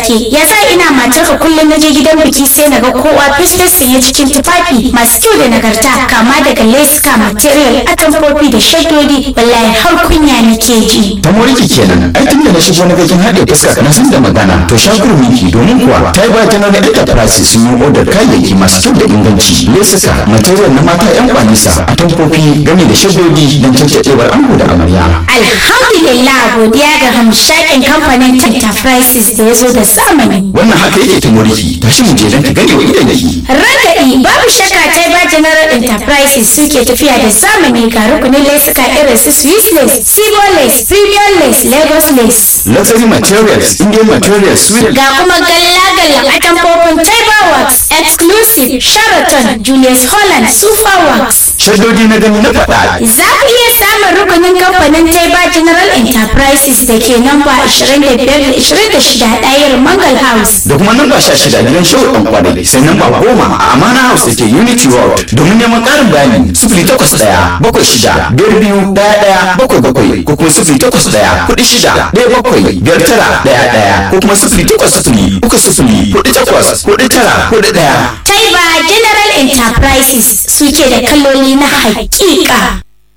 take ya sa ina matarka kullum na je gidan biki sai na ga kowa festus sanye cikin tufafi masu kyau da nagarta kama daga leska material atamfofi da shaddodi wallahi har kunya nake ji ta moriki kenan ai tun da na shigo na gajin haɗe fuska na san da magana to shakur miki domin kuwa ta yi ba ta nuna enterprise sun yi odar kayayyaki masu kyau da inganci lesuka material na mata yan kwanisa atamfofi game da shaddodi don cancaɗewar ango da amarya alhamdulillah godiya ga hamshakin kamfanin enterprises da ya zo da zamani wannan haka yake ta moriki tashi mu je don ta gane wa idan yake Ragaɗi babu shakka ta ba General Enterprises suke tafiya da zamani ga rukunin lesuka irin su Swiss lace, Sibo lace, Premium lace, Lagos lace. luxury materials indian materials sweet Ga kuma galla-galla a tamfofin Taiba Works, Exclusive, Sheraton, Julius Holland, Super Works. shaddodi na gani na faɗa Za ku iya samun rukunin kamfanin Taiba General Enterprises da ke namba 25-26 ɗayar Mangal House. da kuma namba sha shida gidan show ɗan kwanai sai namba goma a amana house da ke unity road domin neman ƙarin bayani sifili takwas ɗaya bakwai shida biyar biyu ɗaya ɗaya bakwai bakwai ko kuma sifili takwas ɗaya kuɗi shida ɗaya bakwai biyar tara ɗaya ɗaya ko kuma sifili takwas sifili uku sifili kuɗi takwas kuɗi tara kuɗi ɗaya. Taiba General Enterprises suke da kaloli na haƙiƙa.